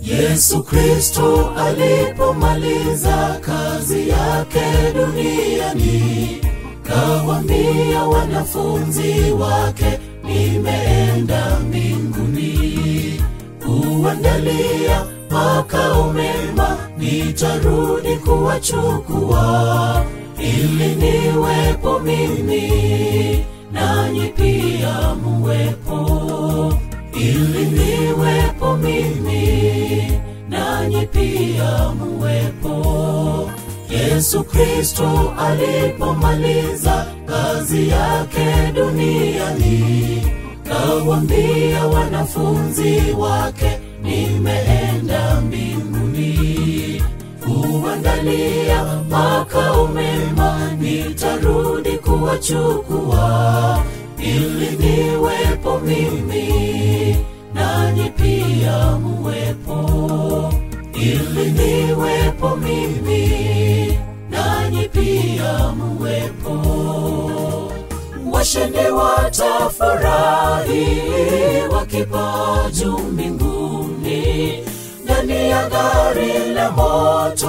Yesu Kristo alipomaliza kazi yake duniani, kawaambia wanafunzi wake, nimeenda mbinguni kuandalia makao mema, nitarudi kuwachukua ili niwepo mimi nanyi pia muwepo, ili niwepo mimi nanyi pia muwepo. Yesu Kristo alipomaliza kazi yake duniani, kawaambia wanafunzi wake, nimeenda mbinguni kuandalia makao mema, nitarudi kuwachukua ili niwepo mimi nanyi pia muwepo, ili niwepo mimi nanyi pia muwepo. Washindi watafurahi wakipaa juu mbinguni ndani ya gari la moto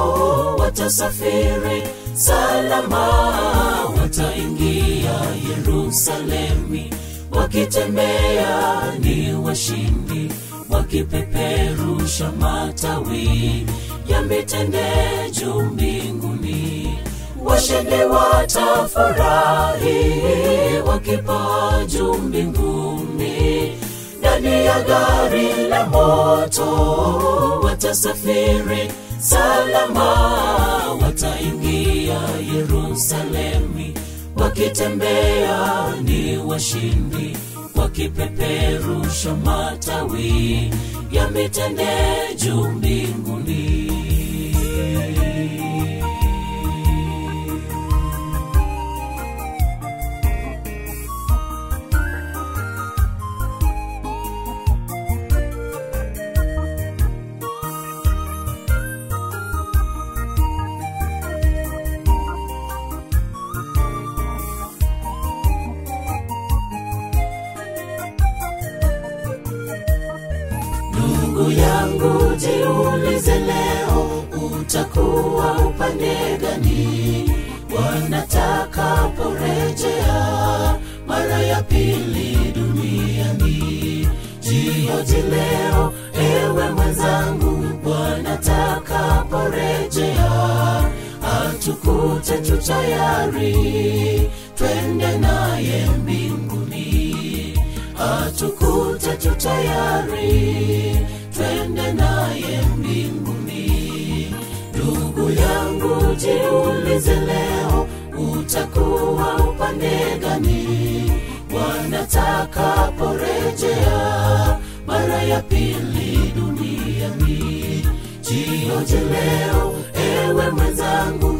watasafiri salama, wataingia Yerusalemi wakitembea ni washindi, wakipeperusha matawi ya mitende juu mbinguni. Washindi watafurahi wakipaa juu mbinguni ndani ya gari la moto watasafiri salama, wataingia Yerusalemi wakitembea ni washindi, wakipeperusha matawi ya mitende juu mbinguni. Ndugu yangu, jiulize leo, utakuwa upande gani wanatakaporejea mara ya pili duniani? Jioji leo, ewe mwenzangu, wanatakaporejea atukute tu tayari, twende naye mbinguni atukute tu tayari, twende naye mbinguni. Ndugu yangu, jiulize leo, utakuwa upande gani wanatakaporejea mara ya pili duniani? Jioje leo, ewe mwenzangu,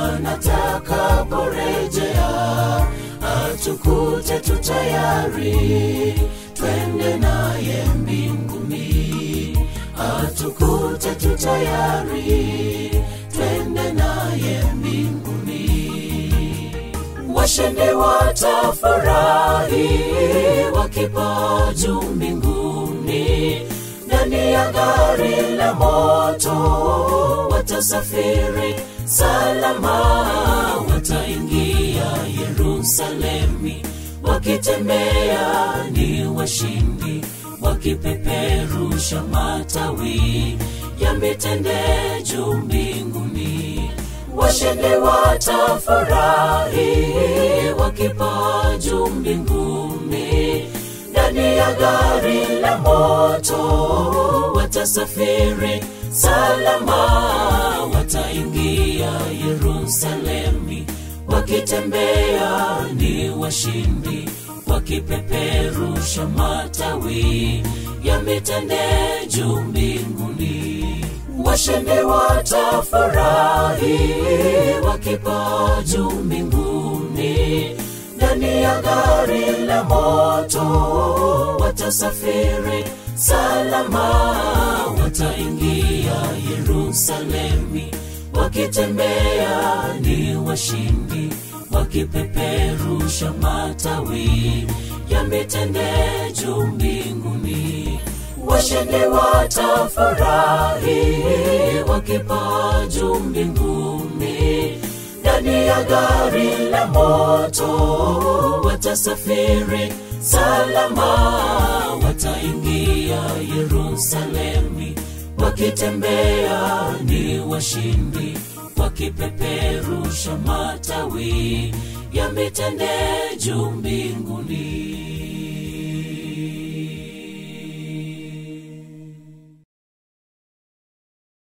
wanatakaporejea atukute tu tayari, twende naye mbinguni. Atukute tu tayari, twende naye mbinguni. Washindi watafurahi wakipaa juu mbinguni ndani ya gari la moto watasafiri salama, wataingia Yerusalemi wakitembea ni washindi, wakipeperusha matawi ya mitende juu mbinguni. Washindi watafurahi wakipaa juu mbinguni ndani ya gari la moto watasafiri salama, wataingia Yerusalemi wakitembea ni washindi, wakipeperusha matawi ya mitende juu mbinguni. Washindi watafurahi wakipaa juu mbinguni ndani ya gari la moto watasafiri salama, wataingia Yerusalemi wakitembea ni washindi, wakipeperusha matawi ya mitende juu mbinguni. washindi watafurahi wakipaa juu mbinguni ndani ya gari la moto watasafiri salama wataingia yerusalemi wakitembea ni washindi wakipeperusha matawi ya mitende juu mbinguni